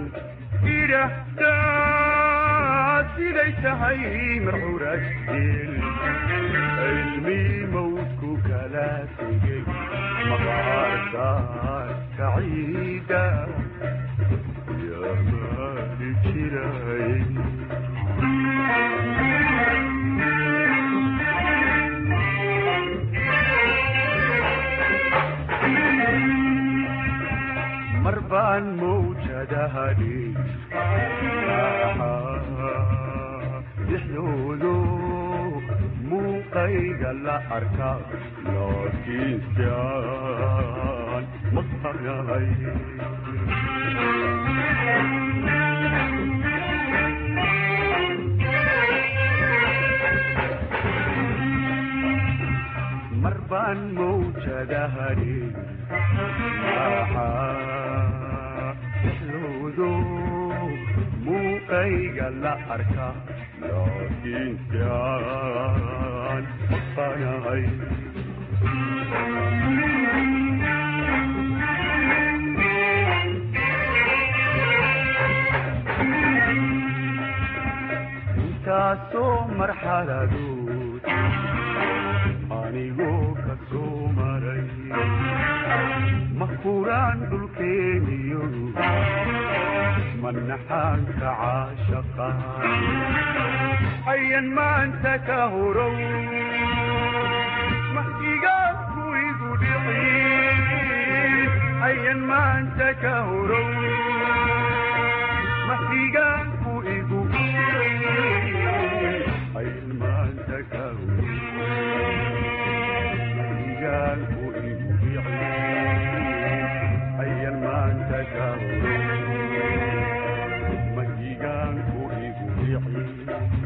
S13: idhahdaa siday tahay marxurad geel cilmii mawdku kala tegey maqaarsaarka ciida yaa maalin jiray mar baan mawjadahadhi dhexdoodo muuqayga la arka laakiinsan maqanahay mar baan mawjadahadhi dhexdoodo muuqayga la arka laakiinsan maqanahay intaasoo marxaladood anigoo ka soo maray ma kuraan dhulkeeniyo manaxaanka caashaqa ayan maanta ka horow mahdigaanku igu dhicin ayan maanta ka horow mahdigaanku igu ayan maanta ka horow mahdigaanku igu dhicin ayan maanta ka horow mahdigaanku igu dhicin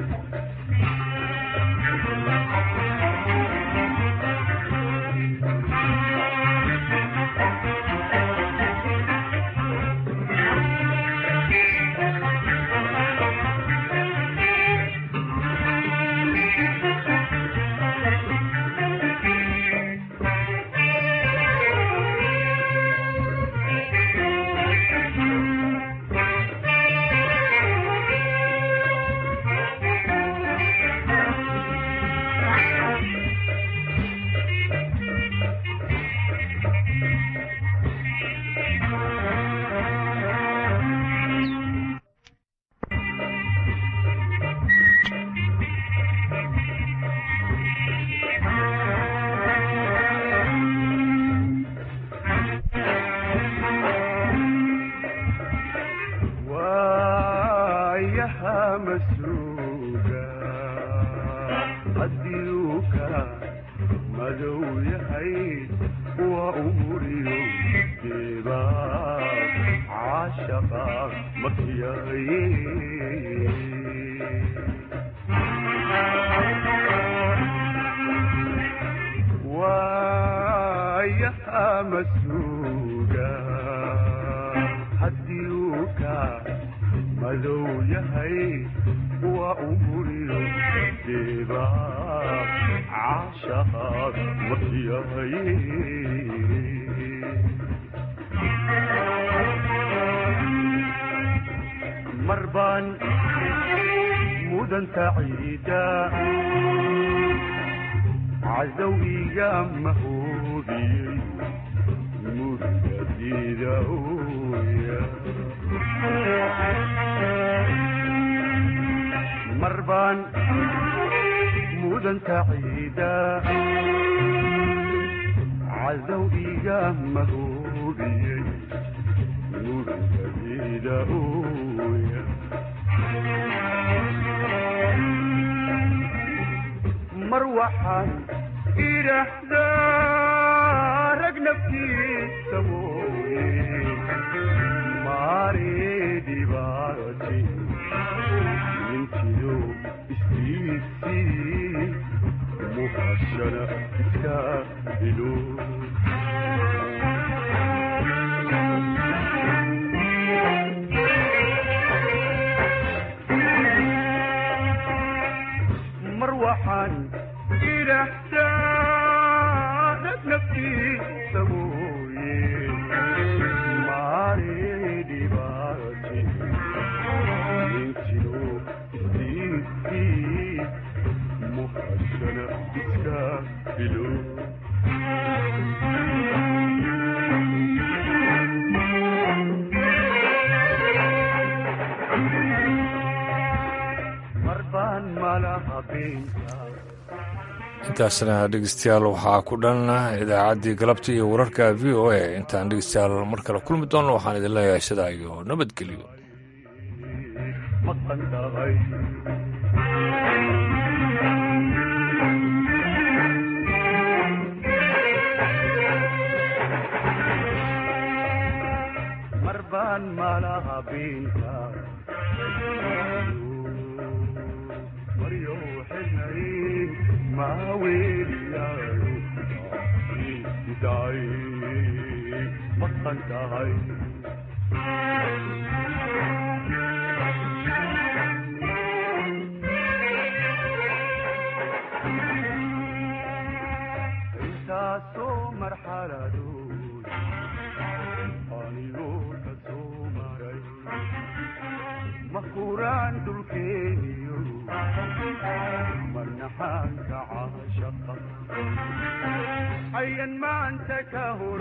S13: waayaha masuuga haddii uu ka madow yahay waa umuriyo geeba caashaqa makiyaye waayaha masuuga haddii uu ka madow yahay umuriyo deeba caashaqaad maryahay mar baan mudanta ciida cadow iga mahoobiyey murgadida ooya mar baan mudanta ciida cadow iga mahoobiyey murgadida ooya mar waxaan idhaahdaa rag naftiisa mooye maare dhibaati nintiyo istiisii muhashana iska dilo mar waxaan idhaahdaa rag naftiisa mooye maare dhibaati nintiyo istiisii muhashana iska dilo mar baan malaha beenta
S1: intaasna dhegeystayaal waxaa ku dhan idaacaddii galabta iyo wararka v o a intaan dhegeystayaal mar kale kulmi doonno waxaan idin leeyahay sidaa iyo nabadgelyo
S13: maqan tahay mar baan malaha beenta maryo xidhnay maaweeliyaayo daay maqan tahay intaasoo marxaladood anigoo ka soo maray ma kuraan dulkeeniyo marnaxaanka caashaqa hayan maanta ka hor